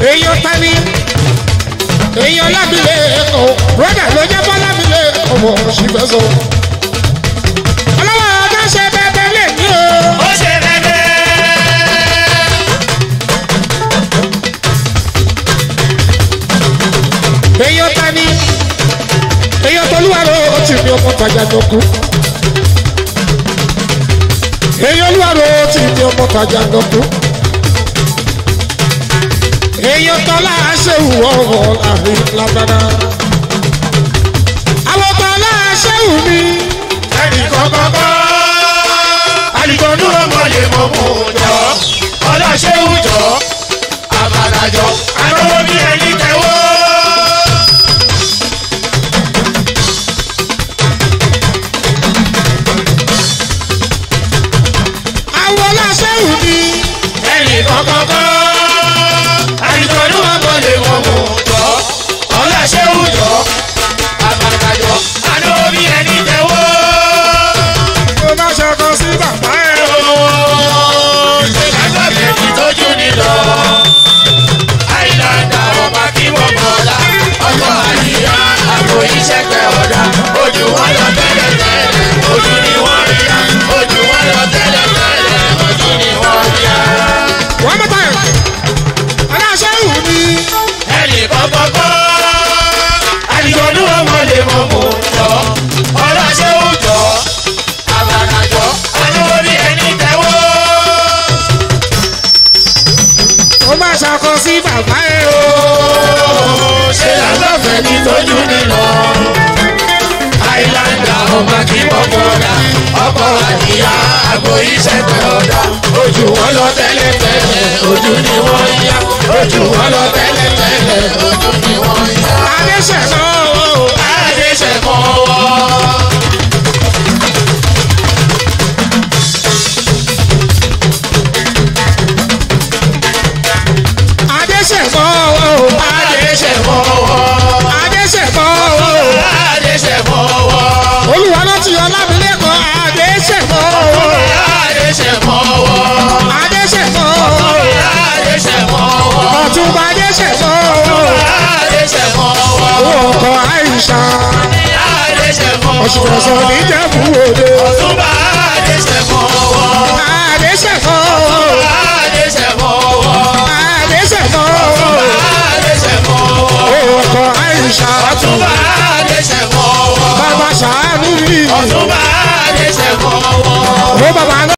èèyàn tani èèyàn lábìlẹ̀ ẹ̀kọ́ broda ló jẹ́ bọ́ lábìlẹ̀ ẹ̀kọ́ mọ̀ sí fẹ́ sọ. ọlọ́wọ́ ọjọ́ ṣe bẹ́ẹ̀ lè ní o. ó ṣe bẹ́ẹ̀ èèyàn tani èèyàn tolúwarò ó ti ní ọmọ tajà tó kú. èèyàn olúwarò ó ti ní ọmọ tajà tó kú. èèyàn tọ́lá ṣéwù ọ̀rọ̀ láàrin lábára. àwọn tọ́lá ṣéwù mi. ẹnì kankan kọ́ alìkọ́nú ọmọ lè mọ̀ mú jọ ọlọ́ṣẹ́wù jọ àbàdàjọ àrọ́wọ́ bí ẹni tẹ̀wọ́. àwọn ọlọ́ṣẹ́wù mi. ẹnì kankan kọ́ alìkọ́nú ọmọ lè mọ̀ mú jọ ọlọ́ṣẹ́wù jọ àbàdàjọ àrọ́wọ́ bí ẹni tẹ̀wọ́. mo bá ṣọkọ sí bàbá ẹ̀. ṣe lágbàgbé ti tójú nílọ. àìláńdà ọba kí wọ́n bọ̀lá. ọkọ̀ àyíyá àpò iṣẹ́ pẹ̀ ọ̀dà. ojú wọn lọ tẹ́lẹ̀ tẹ́lẹ̀ ojú ni wọ́n rí ya. ojú wọn lọ tẹ́lẹ̀ tẹ́lẹ̀ ojú ni wọ́n rí ya. wọ́n mọ̀ báyìí. ọlọ́ṣẹ́wù mi. ẹnì kọ́kọ́ kọ́. àdìgbòdú ọmọ lè mọ̀ mọ̀ jọ. ọlọ́ṣẹ́ òjọ́. àbànàjọ́. àlọ́ bí ẹni tẹ́wọ́. mo bá ṣọkọ sí bàbá ẹ̀ o. ṣe lálọ́fẹ̀ẹ́ ní tójú nínú. àìláńdà ọba kí wọ́n bọ̀dà ọkọ̀ àdìyá àgbo iṣẹ́ pẹ̀ ọ̀dà. ojú wọn lọ tẹ́lẹ̀ tẹ́lẹ̀ ojú ni wọ́n yá. ojú wọn lọ tẹ́lẹ̀ tẹ́lẹ̀ ojú ni wọ́n yá. adéṣẹ̀kọ́ o. adéṣẹ̀kọ́ wọ́. adéṣẹ̀kọ́ o. adéṣẹ̀kọ́ wọ́. adéṣẹ̀kọ́ o. adéṣẹ̀kọ́ wọ́. olùwà ló ti yọ lábìlẹ́kọ̀ adéṣẹ̀kọ́ o. adéṣẹ̀kọ́ wọ́. adéṣẹ̀kọ́ o. adéṣẹ̀kọ́ wọ́. ọ̀túnba adéṣẹ̀kọ́ o. adéṣẹ̀kọ́ wọ́. owó ọkọ̀ àìsà adéṣẹ̀kọ́ ọ̀ṣunọ̀ṣọ́ wọ́. níjẹ̀bú òde. ọ̀túnba adéṣẹ̀kọ́ wọ́. adéṣẹ̀kọ́ o. adéṣẹ̀kọ́ wọ́. adéṣẹ̀kọ́ o. adéṣẹ̀kọ́ wọ́. owó ọkọ̀ àìsà ọ̀túnba adéṣẹ̀kọ́ wọ́. bàbá sàánú mi. ọ̀túnba adéṣẹ̀kọ́ wọ́. ó bàbá náà.